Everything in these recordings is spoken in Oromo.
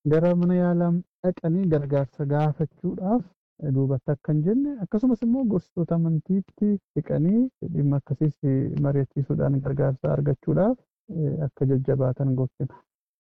gara mana yaalaa dhaqanii gargaarsa gaafachuudhaaf duubatti akka hin jenne akkasumas immoo gorsitoota amantiitti dhiqanii dhimma akkasiis mari'achiisuudhaan gargaarsa argachuudhaaf akka jajjabaatan gorsina.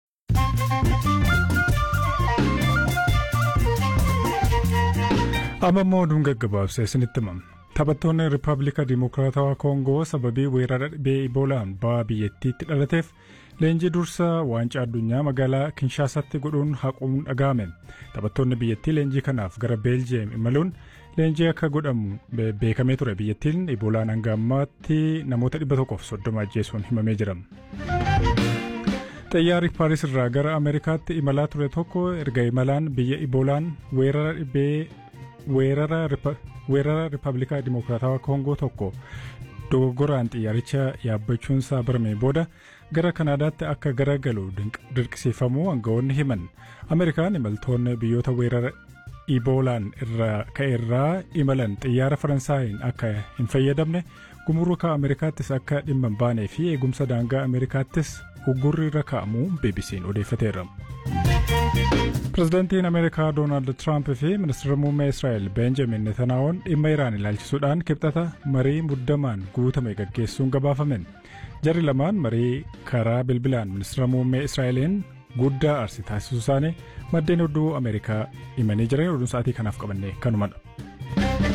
amma immoo oduun gaggabaabsee isinitti himama. Taphattoonni Rippaabilika Dimokiraatawaa Koongoo sababii weerara dhibee Iboolaan ba'a biyyattiitti dhalateef leenjii dursaa waancaa addunyaa magaalaa Kinshaasaatti godhuun haquun dhaga'ame. Taphattoonni biyyattii leenjii kanaaf gara Beeljiyeem imaluun leenjii akka godhamu beekamee ture biyyattiin Iboolaan hanga ammaatti namoota dhibba tokkoof soddoma ajjeesuun himamee jira. Xiyyaarri Paaris irraa gara Ameerikaatti imalaa ture tokko erga imalaan biyya Iboolaan weerara dhibee weerara Rippaabilika Dimokiraatawaa Koongoo tokko dogoggoraan xiyyaaricha yaabbachuunsaa barame booda gara Kanaadaatti akka garagalu dirqisiifamuu aangawoonni himan. Ameerikaan imaltoonni biyyoota weerara Iboolaan irraa ka'eerraa imalan xiyyaara Faransaayiin akka hin fayyadamne gumuruka Ameerikaattis akka dhimma hin baanee fi eegumsa daangaa Ameerikaattis uggurri irra kaa'amuu BBC'n odeeffateera. Pireezidaantiin Ameerikaa Doonaald Tiraamp fi ministeera muummee Israa'el Beenjamin Netanaa'oon dhimma Iraan ilaalchisuudhaan kibxata marii muddamaan guutame gaggeessuun gabaafamen. Jarri lamaan marii karaa bilbilaan ministeera muummee Israa'eliin guddaa aarsi taasisuu isaanii maddeen oduu Ameerikaa himanii jiran oduun sa'aatii kanaaf qabanne kanumadha.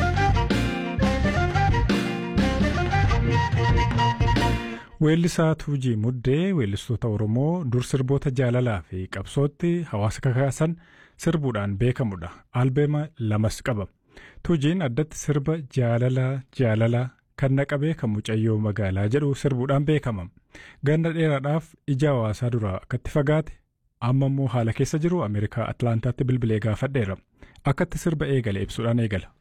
Weellisaa Tuujii Muddee weellistoota Oromoo dur sirboota jaalalaa fi qabsootti hawaasa kakaasan sirbuudhaan beekamudha. Albeema lamas qaba. Tuujiin addatti sirba jaalalaa jaalalaa kan naqabee kan mucayyoo magaalaa jedhu sirbuudhaan beekama. Ganna dheeraadhaaf ija hawaasaa duraa akkatti fagaate amma immoo haala keessa jiru Ameerikaa Atlaantaatti bilbilee gaafadheera. Akkatti sirba eegale ibsuudhaan eegala.